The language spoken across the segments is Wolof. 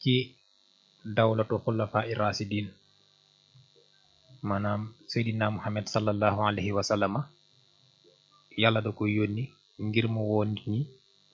ci dawlatu xulafa irrasidin maanaam seydina muhammad sallallahu alayhi wa sallama yàlla da ko yónni ngir mu woo nit ñi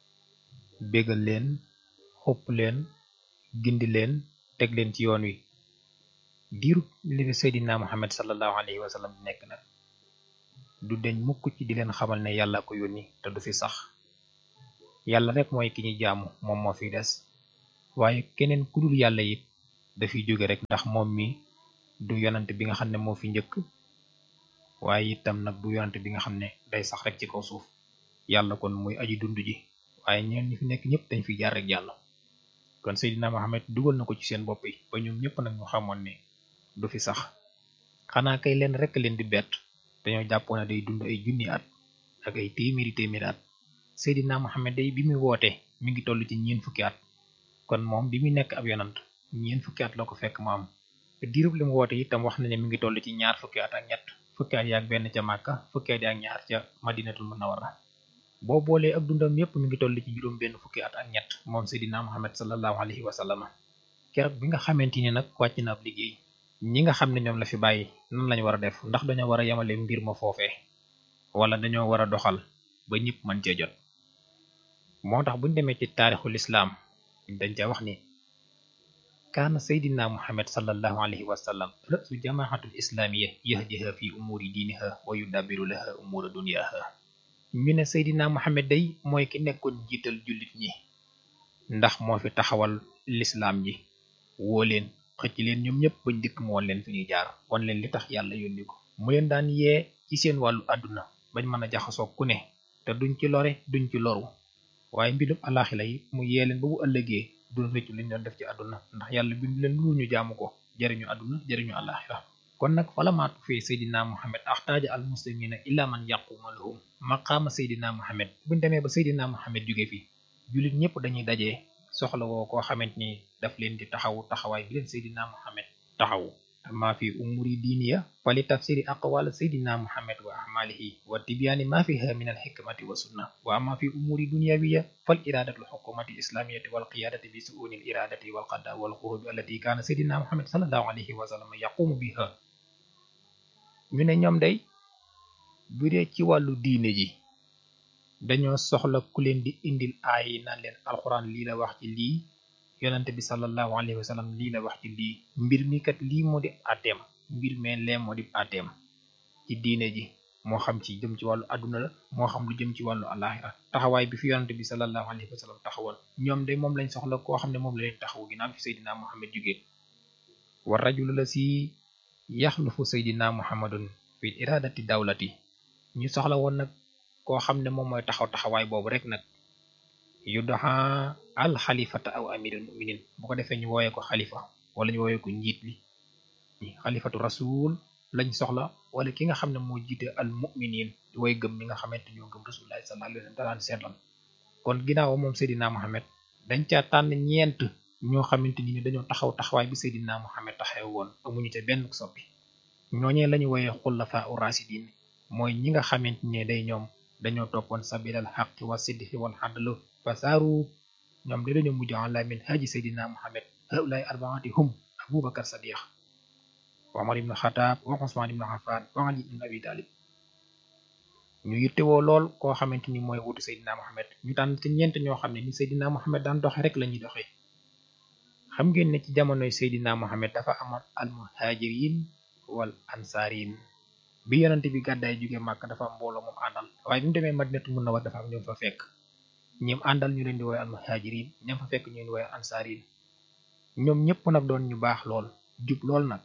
bégal leen xupp leen gindi leen teg leen ci yoon wi diiru li fi seydina muhammad sallallahu alayhi wa sallam nekk nag du deñ mukk ci di leen xamal ne yàlla ko yónni te du fi sax yàlla rek mooy ki ñuy jaamu moom moo fi des waaye keneen ku dul yàlla it dafiy jóge rek ndax moom mi du yonante bi nga xam ne moo fi njëkk waaye itam nag du yonante bi nga xam ne day sax rek ci kaw suuf yàlla kon muy aji dund ji waaye ñeen ñi fi nekk ñëpp dañ fi jaar rek yàlla kon Seydina Muhammad dugal na ko ci seen bopp yi ba ñoom ñëpp nag ñu xamoon ne du fi sax xanaa kay leen rek leen di bett dañoo jàppoon ne day dund ay junni at ak ay téeméeri téeméeri at Seydina Muhammad day bi muy woote mi ngi toll ci ñeen fukki at kon moom bi muy nekk ab yonant ñeen fukki at la ko fekk mu am diirub li mu woote itam wax na ne mi ngi toll ci ñaar fukki at ak ñett fukki at yaak benn ca Màkka fukki at yaak ñaar ca Madinatul Munawwara boo boolee ak dundam yépp mi ngi toll ci juróom benn fukki at ak ñett moom Seydina Muhammad sallallahu alayhi wa sallam keroog bi nga xamante ni nag wàcc na ab liggéey ñi nga xam ne ñoom la fi bàyyi nan lañu war a def ndax dañoo war a yemale mbir ma foofee wala dañoo war a doxal ba ñëpp mën cee jot moo tax buñ demee ci taarixul islaam dañ ca wax ni kaana seydina muhammad sallallahu alayhi wa sallam ra'su jamaahatul islaamiya yahdiha fi umuuri diiniha wa yudabbiru laha umuura duniyaaha ñu ne seydina muhammad day mooy ki nekkoon jiital jullit ñi ndax moo fi taxawal lislaam ji woo leen xëcc leen ñoom ñëpp bañ dikk mu won leen fi ñuy jaar won leen li tax yàlla yónni ko mu leen daan yee ci seen wàllu àdduna bañ mën a jaxasoo ku ne te duñ ci lore duñ ci loru waaye mbirum alaxila yi mu yee leen ba bu ëllëgee duñ rëccu liñ doon def ci àdduna ndax yàlla bindu leen lu ñu jaamu ko jariñu àdduna jariñu alaxira kon nag falamaatu fee seydina muhammad axtaaja al muslimina illa man yaquma lahum maqaama seydina muhammad buñ demee ba seydina muhammad jóge fi jullit ñëpp dañuy dajee soxla woo koo xamante ni daf leen di taxawu taxawaay bi leen seydina muhammad taxawu ma fi umuri diiniya fali tafsiri aqwal seydina muhammad wa ahmalihi wa tibyaani ma fiha min alxikmati wa sunna wa ama fi umuri dunyawiya fal iradatu lxukumati islamiyati wal qiyadati bi suuni l iradati wal qada wal xurubi allati kaana seydina muhammad salallahu alayhi wa sallam yaqumu biha ñu ne ñoom day bu dee ci wàllu diine ji dañoo soxla ku leen di indil aay yi naan leen alxuraan lii la wax ci lii yonante bi sallallahu alayhi wa sallam lii la wax ci lii mbir mi kat lii moo di àtteem mbir mee lee moo di àtteem ci diine ji moo xam ci jëm ci wàllu àdduna la moo xam lu jëm ci wàllu alaxira taxawaay bi fi yonante bi sallallahu alayhi wa sallam taxawal ñoom de moom lañ soxla koo xam ne moom la leen taxawu ginnaaw fi seydina muhammad jógee war rajulu la si yaxlufu seydina muhammadun fi iradati dawlati ñu soxla woon nag koo xam ne moom mooy taxaw taxawaay boobu rek nag yu doxa al xalifata aw amirul muminin bu ko defee ñu wooyee ko xalifa wala ñu wooyee ko njiit li xalifatu rasul lañ soxla wala ki nga xam ne moo jiite al muminin way gëm ñi nga xamante ñoo gëm rasulullahi sallallahu alayhi wasallam daan seetlan kon ginnaaw moom Seydina Muhammad dañ caa tànn ñeent ñoo xamante ni dañoo taxaw taxawaay bi Seydina Muhammad taxaw woon amuñu te benn soppi ñooñee lañu wooyee xullafa urasidin mooy ñi nga xamante ne day ñoom dañoo toppoon sabilal xaqi wa sidqi wal xadlu fasaaru ñoom de dañoo mujj ala min haji Seydina Muhammad haulaay arbaati hum Abubakar Sadiq wa Umar ibn Xataab wa Usmaan ibn Affaan wa Ali ibn Abi Talib ñu yittewoo lool koo xamante ni mooy wutu Seydina Muhammad ñu tànn ci ñeent ñoo xam ne ni Seydina Muhammad daan doxe rek lañuy doxe xam ngeen ne ci jamonoy Seydina Muhammad dafa amoon al muhajirin wal ansaarin bi yonante bi gàddaay jóge màkk dafa am mbooloo moom àndal waaye bi mu demee madinatu munawwar dafa am ñoom fa fekk ñoom àndal ñu leen di woowee al muhajirin ñoom fa fekk ñu leen di woowee ansaarin ñoom ñëpp nag doon ñu baax lool jub lool nag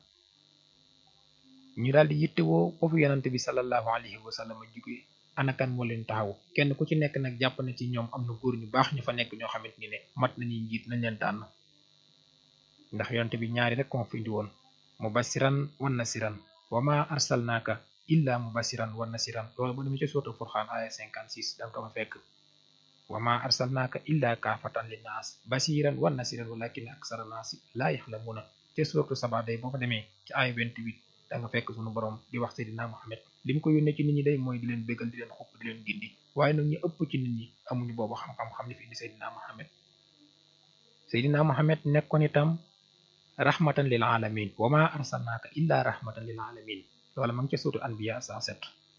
ñu daal di yittewoo foofu yonante bi sallallahu alayhi wa sallam jóge anakan moo leen taxaw kenn ku ci nekk nag jàpp na ci ñoom am na góor ñu baax ñu fa nekk ñoo xamante ni ne mat nañuy njiit nañ leen tànn ndax yonante bi ñaari rek moo fi indi woon mubasiran wan nasiran wa ma arsalnaaka illa mubasiran wan nasiran loolu bu demee ci suratul furxaan aya 56 danga ko fa fekk wa ma arsalnaaka illa kaafatan linnaas basiran wan nasiran walakin aksara naasi laa yaxlamuuna ci suratu saba day boo fa demee ci aya 28 da nga fekk sunu borom di wax seydina Muhammad li mu ko yónnee ci nit ñi day mooy di leen bégal di leen xupp di leen gindi waaye nag ñu ëpp ci nit ñi amuñu boobu xam-xam xam li fi indi seydina Muhammad seydina muhammad nekkoon itam rahmatan lil alamin wa ma arsalnaaka illa rahmatan lil alamin loola ma ngi ca suutu anbiya sa set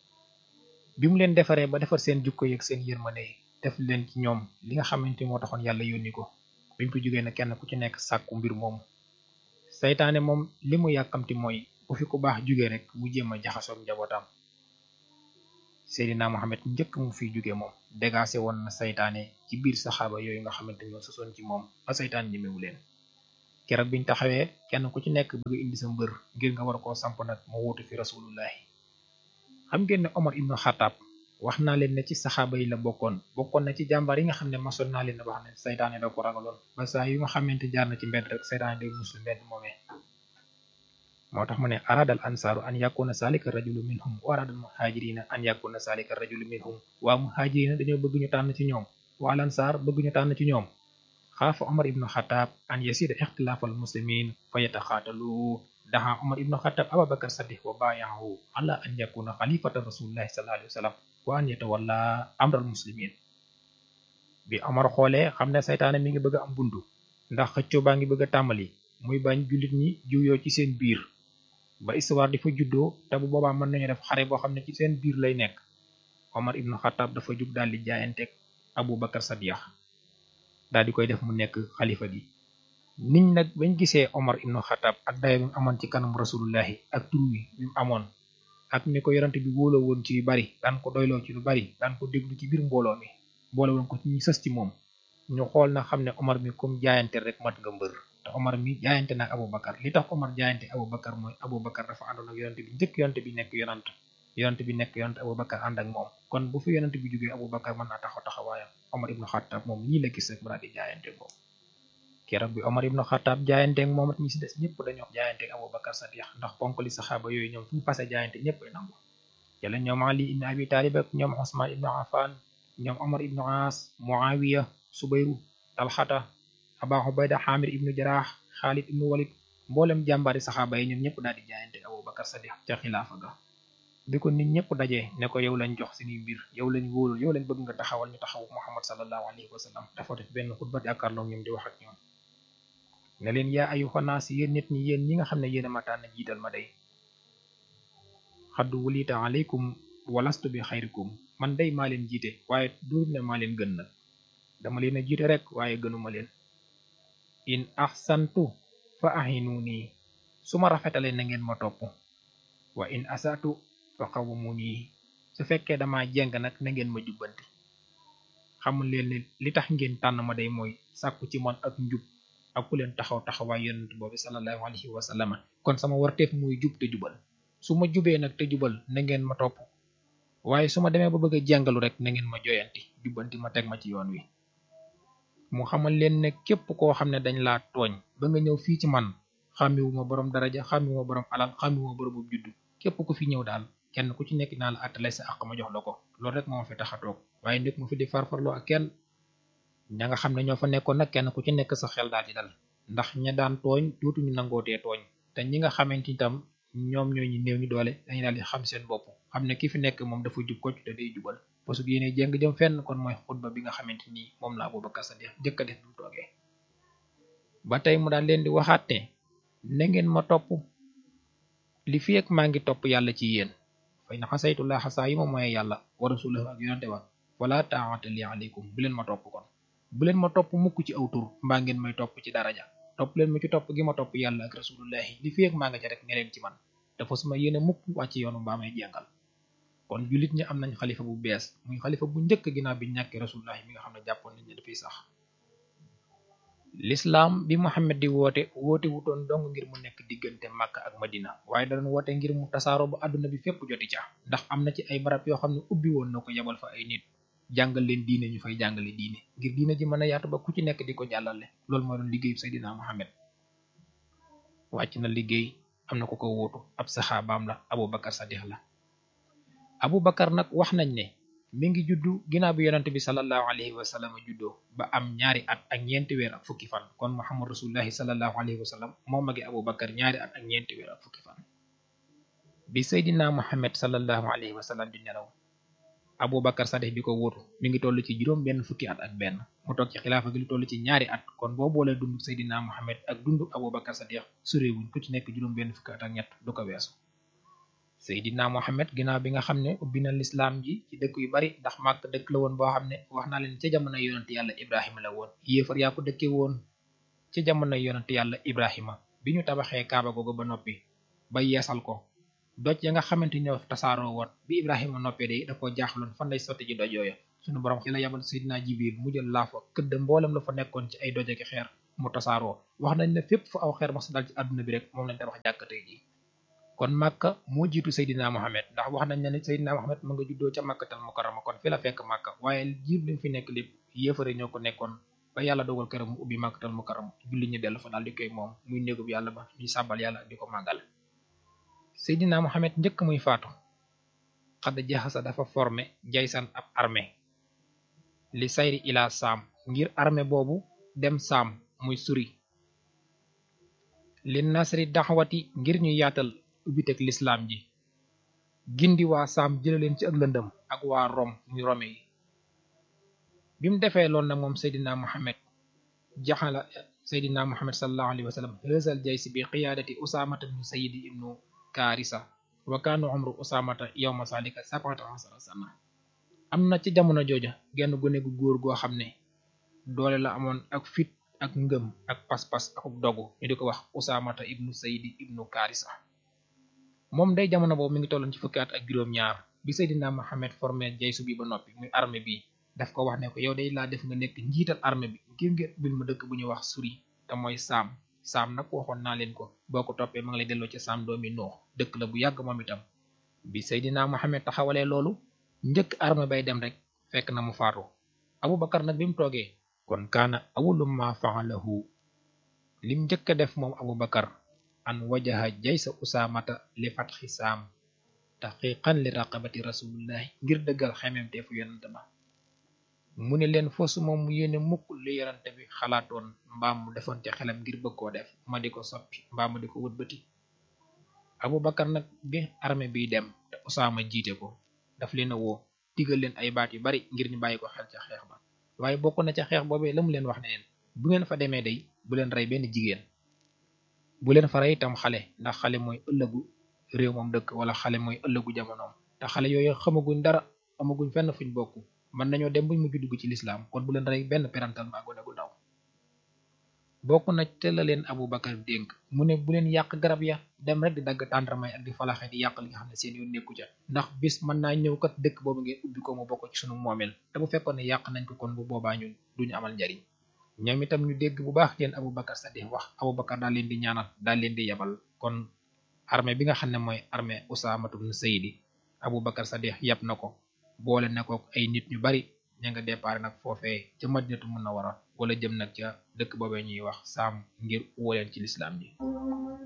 bi mu leen defaree ba defar seen jukko yeeg seen yërmande def leen ci ñoom li nga xamante moo taxoon yàlla yónni ko bi mu fi jógee na kenn ku ci nekk sàkku mbir moomu saytaane moom li mu yàkkamti mooy bu fi ku baax jóge rek mu jéem a jaxasoog njabootam seydina muhammad njëkk mu fiy jóge moom dégacé woon na saytaane ci biir saxaaba yooyu nga xamante ñoo sosoon ci moom ba saytaan ñemewu leen keroog biñ taxawee kenn ku ci nekk bëgg indi sa mbër ngir nga war koo samp nag mu wuutu fi rasulullahi xam ngeen ne Omar ibnu Xataab wax naa leen ne ci saxaaba yi la bokkoon bokkoon na ci jàmbaar yi nga xam ne masoon naa leen wax ne saytaane da ko ragaloon ba saa yu nga xamante jaar na ci mbedd rek saytaane day musul mbedd moomee moo tax mu ne aradal ansaaru an yakuna salika rajulu minhum wa aradal muhajirina an yakuna salika rajulu minhum waa muhajirina dañoo bëgg ñu tànn ci ñoom waa lansaar bëgg ñu tànn ci ñoom xaafa Omar ibnu Xataab an yasida ixtilaafal muslimin fa yataxaatalu daxa Omar ibnu Xataab Abubakar Sadiq wa baayahu ala an yakuna xalifata rasulillahi sallallahu alayhi wa sallam wa an yatawalla amral muslimin bi Omar xoolee xam ne saytaane mi ngi bëgg a am buntu ndax xëccoo baa ngi bëgg a tàmbali muy bañ jullit ñi jiwyoo ci seen biir ba histoire di fa juddoo te bu boobaa mën nañu def xare boo xam ne ci seen biir lay nekk Omar ibnu Xataab dafa jug daal di jaayanteeg Abubakar Sadiq daal di koy def mu nekk xalifa gi niñ nag bañ gisee Omar ibnu Xataab ak dayo bi mu amoon ci kanam rasulullahi ak tur wi bi mu amoon ak ni ko yorante bi wóoloo woon ci yu bari daan ko doyloo ci lu bari daan ko déglu ci biir mbooloo mi boole woon ko ci ñi sës ci moom ñu xool na xam ne Omar mi comme jaayante rek mat nga mbër te Omar mi jaayante nag Abubakar li tax Omar jaayante Abubakar mooy Abubakar dafa àndoon ak yorante bi njëkk yorante bi nekk yonant yorante bi nekk yonant Abubakar ànd ak moom kon bu fi yorante bi jógee Abubakar mën naa taxaw taxawaayam Omar ibnu Xataab moom lii la gis rek bara di jaayante moom keroog bi Omar ibnu Xataab jaayanteeg moom it ñi si des ñëpp dañoo jaayanteeg Abubakar Sadiq ndax ponk li saxaaba yooyu ñoom fu ñu fase jaayante ñëpp ay nangu jëla ñoom Ali ibnu Abi Talib ak ñoom Osman ibnu Affan ñoom Omar ibnu As Muawiya Subayru Talxata Aba Ubayda Xamir ibnu Jaraax Xaalid ibnu Walid mboolem jàmbaari saxaaba yi ñoom ñëpp daal di jaayanteeg Abubakar Sadiq ca xilaafa ga bi ko nit ñëpp dajee ne ko yow lañ jox suñuy mbir yow lañ wóolul yow lañ bëgg nga taxawal ñu taxaw Muhammad sallallahu alayhi wa sallam dafa def benn xutba jàkkaarloo ñoom di wax ak ñoom ne leen yaa ayyuhan naas yéen nit ñi yéen ñi nga xam ne yéen a ma tànn jiital ma day xaddu wulita aleykum walastu bi xayrikum man day maa leen jiite waaye duur ne maa leen gën nag dama leen a jiite rek waaye gënuma leen in ahsantu fa ahinuni su ma rafetalee na ngeen ma topp wa in asatu fa qawwamuni su fekkee dama jeng nag na ngeen ma jubbanti xamul leen ne li tax ngeen tànn ma day mooy sàkku ci man ak njub ak ku leen taxaw taxawaay yonent boobu sallallahu alayhi wa sallam kon sama warteef muy jub te jubal su ma jubee nag te jubal na ngeen ma topp waaye su ma demee ba bëgg a jàngalu rek na ngeen ma joyanti jubbanti ma teg ma ci yoon wi mu xamal leen ne képp koo xam ne dañ laa tooñ ba nga ñëw fii ci man xàmmiwuma borom daraja xàmmiwuma borom alal xàmmiwuma borom bu juddu képp ku fi ñëw daal kenn ku ci nekk naa la àttale sa àq ma jox la ko loolu rek moo fi tax a toog waaye nekk mu fi di farfarloo ak kenn ña nga xam ne ñoo fa nekkoon nag kenn ku ci nekk sa xel daal di dal ndax ña daan tooñ dootuñu nangootee tooñ te ñi nga xamante itam ñoom ñoo ñu néew ñu doole dañu daal di xam seen bopp xam ne ki fi nekk moom dafa jub kocc te day jubal parce que yéene jéng jëm fenn kon mooy xutba bi nga xamante ni moom la Abubakar Sadiq jëkk a def bu mu toogee ba tey mu daal leen di waxaat ne na ngeen ma topp li fi ak maa ngi topp yàlla ci yéen fay na xasaytullah xasaa yi ma mooy yàlla wa rasulahu ak yonante ba wala taa'ata li aleykum bu leen ma topp kon bu leen ma topp mukk ci aw tur mbaa ngeen may topp ci daraja topp leen ma ci topp gi ma topp yàlla ak rasulullahi li fi ak maa nga ca rek ne leen ci man dafa suma yéene mukk wàcc yoonu mbaa may jàngal kon jullit ñi am nañ xalifa bu bees muy xalifa bu njëkk ginnaaw bi ñàkkee rasulullahi mi nga xam ne jàppoon nañ ne dafay sax lislaam bi Muhammad di woote woote wutoon dong ngir mu nekk diggante Makka ak Madina waaye da doon woote ngir mu tasaaroo ba àdduna bi fépp joti ca ndax am na ci ay barab yoo xam ne ubbi woon na ko yebal fa ay nit jàngal leen diine ñu fay jàngale diine ngir diine ji mën a yaatu ba ku ci nekk di ko jàllale loolu moo doon liggéeyu Seydina Muhammad wàcc na liggéey am na ko ko wóotu ab saxaabaam la Abubakar Sadiq la Abubakar nag wax nañ ne mi ngi juddu ginnaaw bi yonante bi sallallahu alayhi wa sallam juddoo ba am ñaari at ak ñeenti weer ak fukki fan kon Muhammad rasulullahi sallallahu alayhi wa sallam moo magi Abubakar ñaari at ak ñeenti weer ak fukki fan bi Seydina Muhammad sallallahu alayhi wa sallam di nelaw Abubakar Sadiq bi ko wuutu mi ngi toll ci juróom benn fukki at ak benn mu toog ci xilaafa gi lu toll ci ñaari at kon boo boolee dund Seydina Muhammad ak dund Abubakar Sadiq suréewuñ ku ci nekk juróom benn fukki at ak ñett du ko weesu Seydina Muhammad ginnaaw bi nga xam ne ubbi na lislaam ji ci dëkk yu bari ndax màkk dëkk la woon boo xam ne wax naa leen ca jamono yonent yàlla Ibrahima la woon yéefar yaa ko dëkkee woon ca jamono yonent yàlla Ibrahima bi ñu tabaxee Kaaba googu ba noppi ba yeesal ko doj ya nga xamante ñoo tasaaroo woon bi Ibrahima noppee de da koo jaaxaloon fan lay sotti ji doj yooya suñu borom ci la yabal Seydina Jibril mu jël laa fa këdd mboolem la fa nekkoon ci ay doj ak xeer mu tasaaroo wax nañ ne fépp fu aw xeer mas dal ci àdduna bi rek moom lañ tabax jàkkatey ji kon Makka moo jiitu Seydina Mohamed ndax wax nañ ne Seydina Mohamed mu nga juddoo ca Makkatal Mukarrama kon fi la fekk Makka waaye jiir li fi nekk lépp yéefare ñoo ko nekkoon ba yàlla dogal këram mu ubbi Makkatal Mukarrama julli ñu dellu fa daal di koy moom muy néegub yàlla ba ñuy sàbbal yàlla di ko màggal Seydina Mohamed njëkk muy faatu xadd jaxasa dafa formé jaysan ab armée li sayri ila saam ngir armée boobu dem saam muy suri li nasri daxwati ngir ñu yaatal ubbiteg lislaam ji gindi waa saam jëlaleen ci ak lëndëm ak waa rom muy rome yi bi mu defee loolu nag moom Seydina Mohamed jaxala Seydina Mohamed sallallahu alayhi wa sallam hësal jaysi bi qiyaadati usaamata ibnu sayidi ibnu kaarisa wa kaanu umru usaamata yawma salika sab'ata asara sana am na ci jamono jooja genn gune gu góor goo xam ne doole la amoon ak fit ak ngëm ak pas-pas ak dogu ñu di ko wax usaamata ibnu sayidi ibnu kaarisa moom day jamono boobu mi ngi tolloon ci fukki at ak juróom-ñaar bi Seydina Mohamed formé jaysu bi ba noppi muy armée bi daf ko wax ne ko yow day laa def nga nekk njiital armée bi ngir ngeen bil ma dëkk bu ñuy wax suri te mooy saam saam nag waxoon naa leen ko boo ko toppee ma ngi lay delloo ci saam doomi nuux dëkk la bu yàgg moom itam bi Seydina Mohamed taxawalee loolu njëkk armée bay dem rek fekk na mu faatu Abubakar nag bi mu toogee kon kaana awwalu ma fa'alahu lim njëkk a def moom Abubakar an wajaha jaysa usaamata li fatxi saam taxiqan li raqabati rasulillahi ngir dëggal xememteefu yonante ba mu ne leen fosu moom mu yéene mukk li yonante bi xalaatoon mbaam mu defoon ci xelam ngir bëgg koo def ma di ko soppi mbaam ma di ko wëlbati Abubakar nag bi armée biy dem te Usaama jiite ko daf leen a woo digal leen ay baat yu bari ngir ñu bàyyi ko xel ca xeex ba waaye bokk na ca xeex boobee la mu leen wax ne leen bu ngeen fa demee day bu leen rey benn jigéen bu leen fa rey itam xale ndax xale mooy ëllëgu réew moom dëkk wala xale mooy ëllëgu jamonoom te xale yooyu xamaguñ dara amaguñ fenn fuñ bokk mën nañoo dem buñ mujj dugg ci lislaam kon bu leen rey benn perantal mbaa gone gu ndaw bokk na te la leen Abubakar dénk mu ne bu leen yàq garab ya dem rek di dagg tàndarmay ak di falaxe di yàq li nga xam ne seen yoon nekku ca ndax bis mën naa ñëw kat dëkk boobu ngeen ubbi ko mu bokk ci sunu moomeel te bu fekkoon ne yàq nañ ko kon bu boobaa ñun duñu amal njariñ ñoom itam ñu dégg bu baax leen Abubakar Sadiq wax Abubakar daal leen di ñaanal daal leen di yabal kon armée bi nga xam ne mooy armée Usaamatu ibn Saydi Abubakar Sadiq yab na ko boole na ko ay nit ñu bari ña nga départ nag foofee ca Madinatu Munawwara wala jëm nag ca dëkk boobee ñuy wax saam ngir wóoleen ci lislaam ji